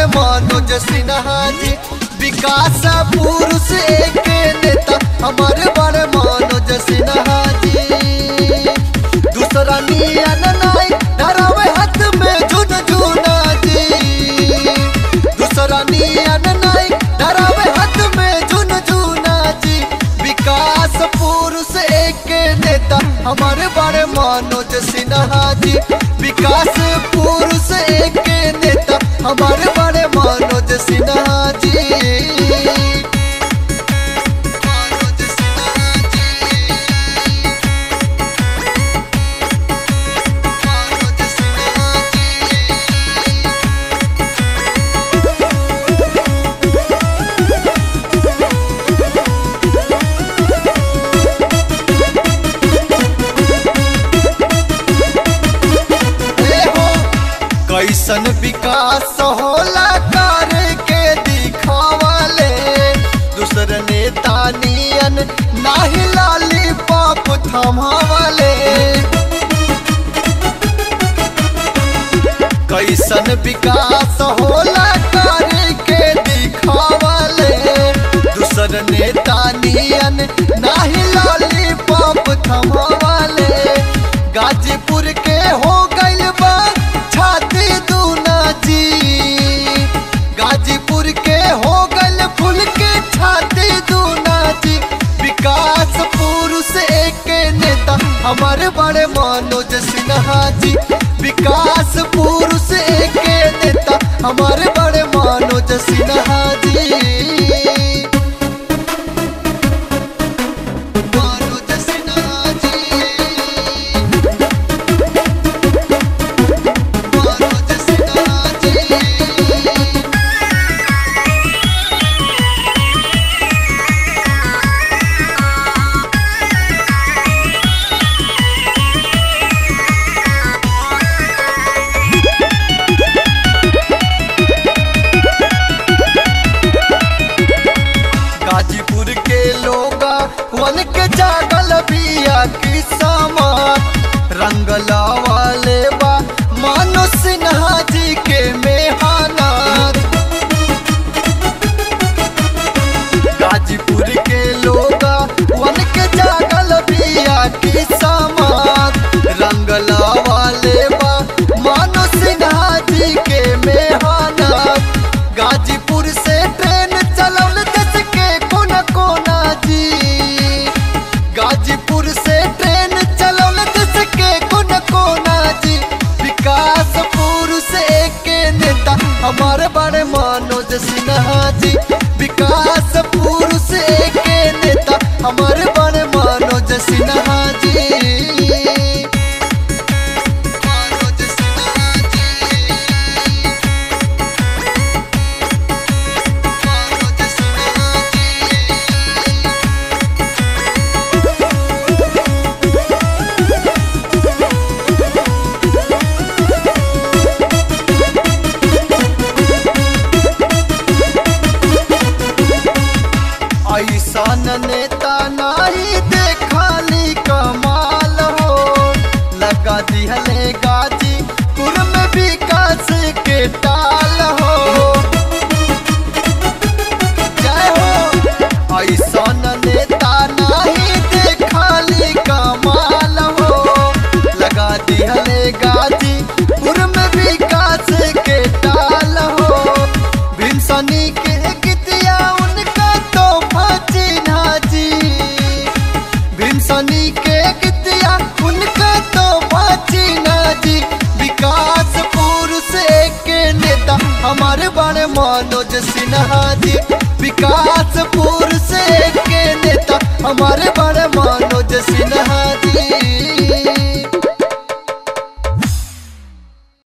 मनोज सिन्हा जी विकास पुरुष एक नेता हमारे बड़े मनोज सिन्हा जी दूसरा नियन नाई धरावे हाथ में झुन झुना जी दूसरा नियन नाई धरावे हाथ में झुन झुना जी विकास पुरुष एक नेता हमारे बड़े मनोज सिन्हा जी विकास पुरुष एक नेता हमारे बड़े मनोज सिन्हा जी मनोज सिन्हा जी मनोज सिन्हा जी ए हो कैसन विकास होला कर के दिखावले दूसर नेता नियन नाही लाली पाप थमावले कैसन विकास होला कर के दिखावले दूसर नेता नियन नाही लाली पाप थमावले गाजीपुर के हो गइल बा छाती दूना जी गाजीपुर के हो गइल फूल के छाती दूना जी विकास पुरुष एक नेता हमारे बड़े मनोज सिन्हा जी विकास पुरुष एक नेता हमारे बड़े मनोज सिन्हा जी मनोज सिन्हा जी मनोज सिन्हा जी गाजीपुर के लोग वन के जागल बिया की समान रंगला वाले बा मानो सिन्हा जी के मेहनत गाजीपुर के लोग वन के जागल बिया की समान रंगला वाले बा मानो सिन्हा जी के मेहनत गाजीपुर से ट्रेन चलौल देश के कोना कोना जी गाजीपुर से ट्रेन चलौल देश के कोना कोना जी विकास पुरुष एक नेता हमारे बड़े मनोज सिन्हा जी विकास पुरुष एक नेता हमारे बड़े मनोज सिन्हा जी मनोज सिन्हा जी मनोज सिन्हा जी ऐसन नेता नहीं देखली कमाल हो लगा दिहले गाजीपुर में विकास के टाल हो जय हो ऐसन नेता नहीं देखली कमाल हो लगा दिहले गाजीपुर में विकास के टाल हो भीमसनी के गीतिया उनका तो चिन्हा जी भीमसनी के गीतिया उनका तो चिन्हा जी विकास पुरुष एक नेता हमारे बड़े मनोज सिन्हा जी विकास पुरुष एक नेता हमारे बड़े